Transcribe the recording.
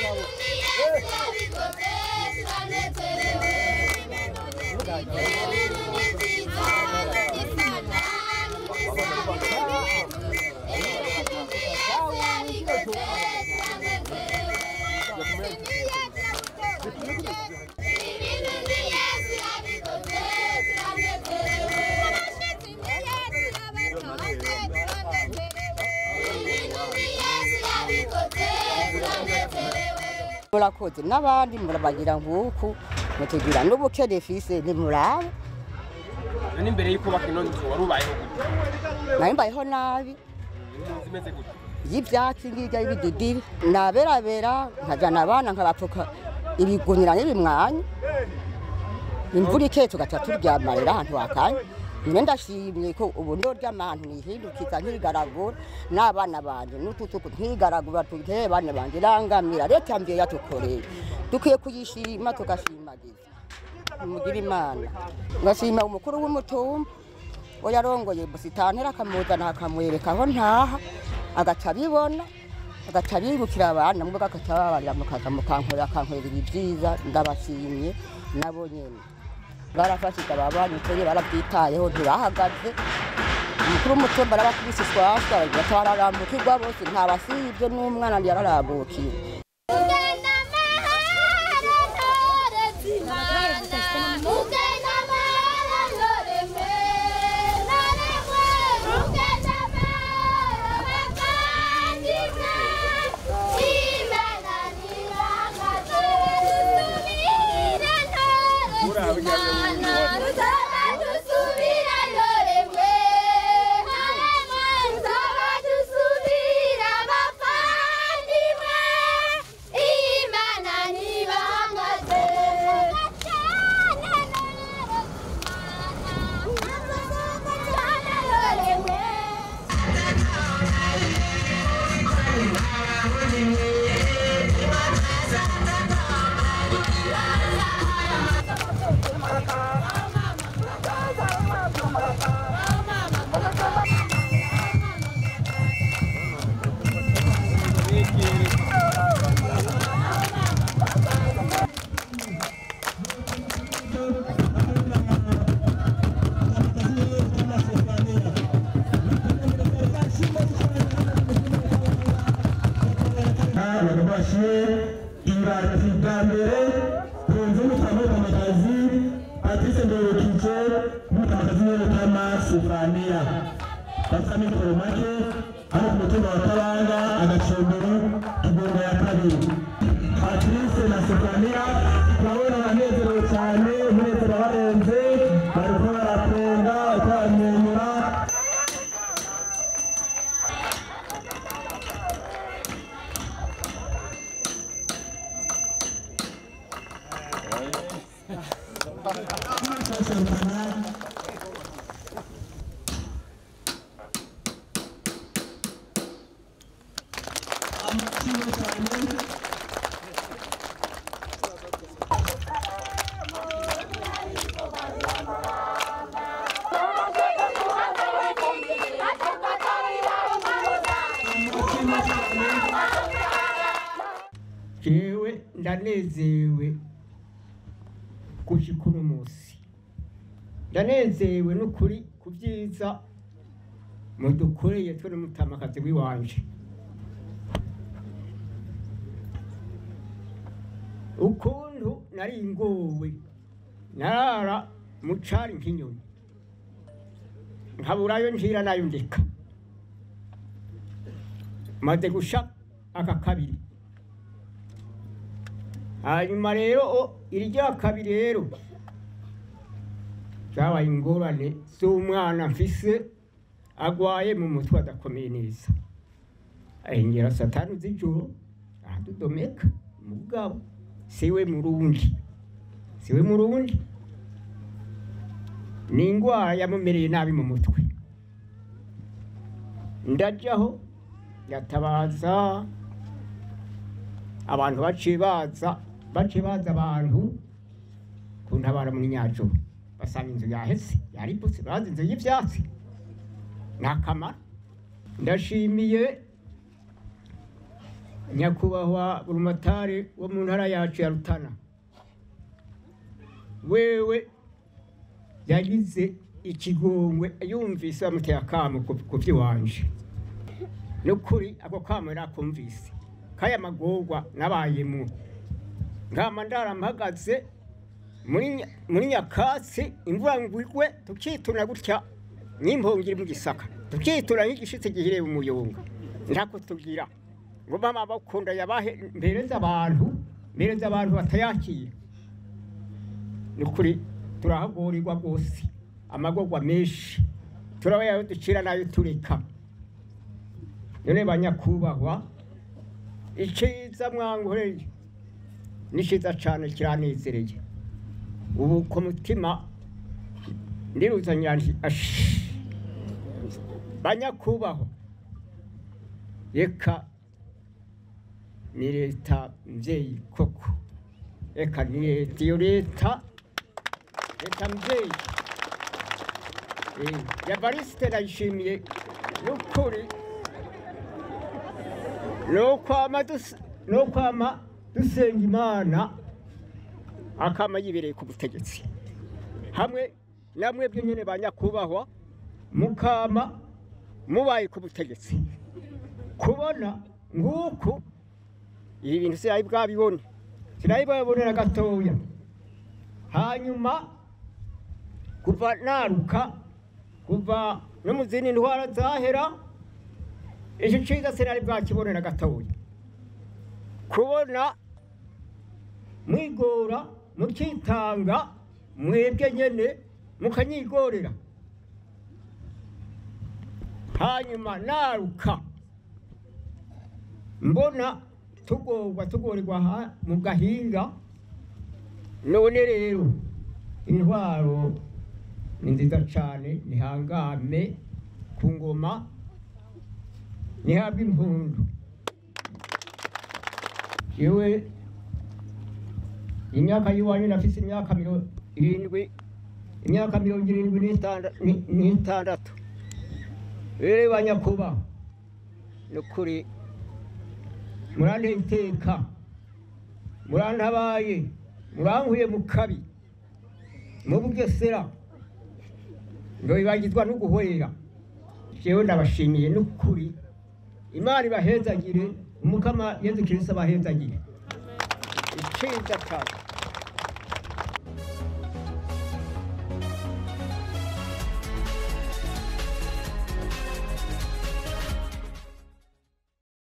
murakoze n'abandi murabagira nguku mutugira n'ubuke defise ntimurabe none imbere y'ukubaka ino nzu wari ubayeho gute nari mbayeho nabi inzu imeze gute y'ibyatsi ngirya y'ibidudiri naberabera nkajyana abana nkabapfuka ibigunira n'ibimwanya imvura iketse tugaca turyamarira ahantu hakanye nyine ndashimye ko ubu ndo ry'amantu nihindukiza nkigaragura n'abana banje n'ututuku nkigaragura tutere bana banje irangamira leta mbere yatukoreye dukwiye kuyishima tugashimagiza mugira imana ngashima umukuru w'umutumba we yarongoye busitantera akamuzana akamwereka aho ntaha agaca abibona agaca abibukira abana mubwo agaca babarira mukaza mukankorera akankorera ibi byiza ndabashimye nabo nyene barafashije ababanyukoye barabyitayeho ntibahagaze umukuru w'umutumba arabakubise ishwashwa baca bararambukirwa bose ntabasibye n'umwana yararabukiwe badufashe inganzi bwa mbere ku nzu y'umutamakazi patrice ndorokije n'umutamakazi w'umutama sifaniya bafite amikoro make hano ku mutumba wa kabanga agacombero kigongo ya kabiri patrice na sifaniya turabona banezerewe cyane umunezero wabarenze bariko baratwenga bariko baramwenyura jewe ndanezewe gushika uno munsi ndanezewe n'ukuri ku byiza mudukoreye twe n'umutamakazi w'iwanje ukuntu nari ngowe narara mu cari nk'inyoni nkaburayo njira nayo ndeka maze gusha aka kabiri hanyuma rero o- irya kabiri rero zabaye ingorane z'umwana mfise agwaye mu mutwe adakomeye neza ahengera satani z'ijoro aradudomeka mugabo siwe murundi siwe murundi ni ingwara yamumereye nabi mu mutwe ndajaho yatabaza abantu baciye baza baciye baza abantu kuntabara mu nyajoro basanga inzu yaheze yariputse bazi inzu y'ivyatsi nta kamaro ndashimiye nyakubahwa burumatari wo mu ntara yacu ya rutana wewe yagize ikigongwe yumvise bamuteye akamo ku- ku by'iwanje nukuri ako kamo yarakumvise kaya magorwa nabayemo nkama ndarampagaze muri Nya- muri nyakatsi imvura ngwigwe tukituna gutya n'impongiri mu gisaka tukituna nk'igishitsi gihireba umuyonga ntako tugira ngo mama bakunda yabahe mbereza abantu mbereza abantu batayakira nukuri turahagurirwa rwose amagorwa menshi turaba yayo ducira nayo tureka none banyakubahwa iciza mwankoreye ni ciza cane kiranezereye ubu ku mutima ndiruzanira nti ashi banyakubahwa reka ni leta mvyeyi koko reka ni leta iyo leta leta mvyeyi Eh, ya barisite ndayishimiye nukuri nokwama dus- nokwama dusenga imana akama yibereye ku butegetsi hamwe namwe byo nyene ba nyakubahwa mukama mubaye ku butegetsi kubona nguku ibi bintu sinayi bwabibone sinayi bwabibonera gatoya hanyuma kuva naruka kuva no mu zindi ndwara zahera icyo cyiza sinari bwakibonera gatoya kubona mwigora mukitanga mwebwe nyene mukanyigorera hanyuma naruka mbona tugorwa tugorerwa aha mu gahinga none rero intwaro ni nziza cyane nihangame ku ngoma nihabwe impundu yewe imyaka y'iwanyu nafise imyaka mirongo irindwi imyaka mirongo irindwi n'itanda- ni- n'itandatu rero banyakuba ni ukuri muranteye iteka murantabaye murankuye mu kabi mu bugesera ndobibagizwa no guhwera jewe ndabashimiye n'ukuri imana ibahezagire umukama yezu kirisa abahezagire iciza cyane